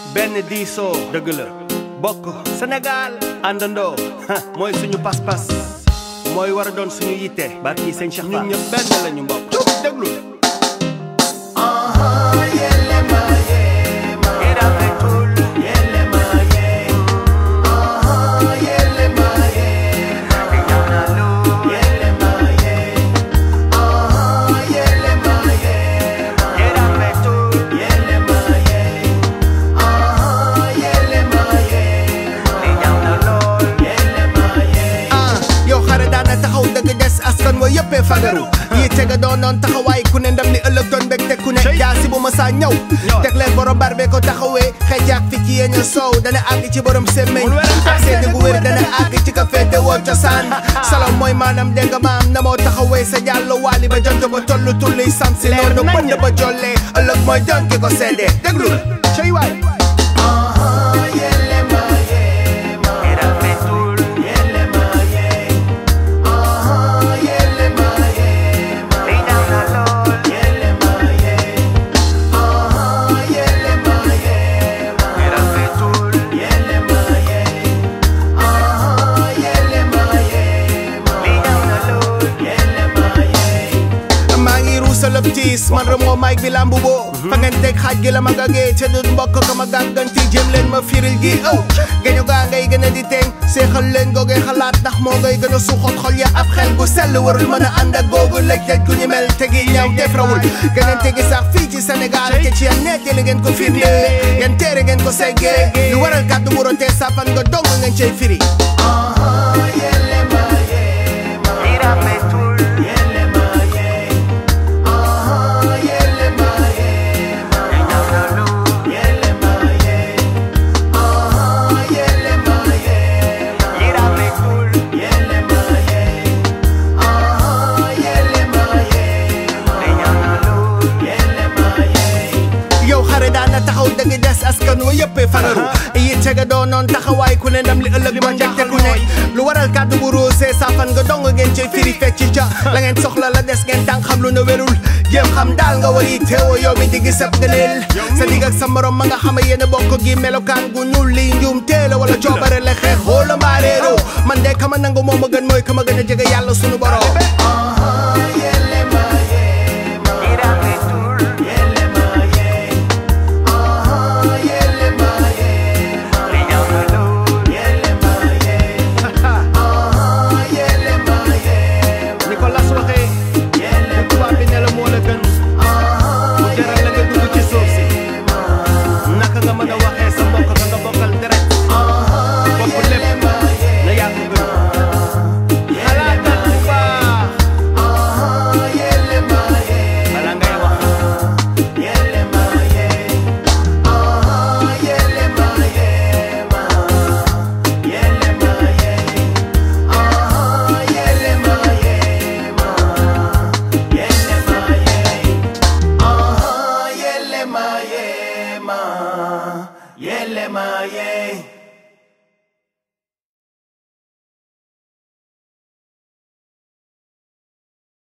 benn diisoo dëgg la bokk Sénégal àndandoo mooy suñu pas-pas mooy war a doon suñu yitte barki sëñ Cheikh ñun ñëpp benn lañu mbokk déglu yow xare daana taxaw dëgg des askan wa yëppee fagaru yi tega doon noon taxawaay ku ne ndam li ëllëg doon bég te ku ne jaasi bu ma saa ñëw teg leen borom barbe ko taxawee xeejaak fi ci yéen soow dana àgg ci borom semmeñ ak seede gu wér dana àgg ci ka féete woo cosaan salom mooy maanaam dégg nga maam na moo taxawee sa jàllo waali ba jant ba tollu tulli sam si noonu bënd ba jollee ëllëg mooy doon ki ko seede déglu cey waay maa ngi ruusalëb tiis man remoo maag bi lambu boo fa ngeen teg xaaj gi la ma gagee te du mbokk ka ma gàgganti jëm leen ma firil gi ëw gañu gaa ngay gën a di teeng seexal leen googee xalaat ndax moo ngay gën a suuxat xol ya ab xel gu sell warul mën a ànd ak googu lëj lëj ku ñu mel tegi ñaaw def rawul geneen tegi sax fii ci Sénégal te ci yan nettali ngeen ko firnde yan teere ngeen ko seggee lu waral kàddu bu rotee safan nga dong ngeen cey firi yow xare daana taxaw dëgg des askan wa yëppee fagaru yi tega doon noon taxawaay ku ne ndam li ëllëg ba njëkk ku ne lu waral kàddu bu roosee saafan nga dong ngeen cay firi fecc ca la ngeen soxla la des ngeen tànk xam lu na wérul jéem xam daal nga war yi teewoo yow mi di gis ab gëneel sa digg ak sa morom ma nga xam yéen a bokk gi melokaan gu ñuul li njuum teela wala coobare la xeex xoola mbaareeroo man de kama nangu moom a gën mooy kama gën a jege yàlla sunu borom ni ko las waxee bu tubaab bi ne la moo la gën mu jaral la nga dugg ci suuf si naka nga mën a waxee sa mbokk ka nga bokkal deret bopp lépp na yaa ko gën xalaatal bu baax bala ngay wax Yele ma ye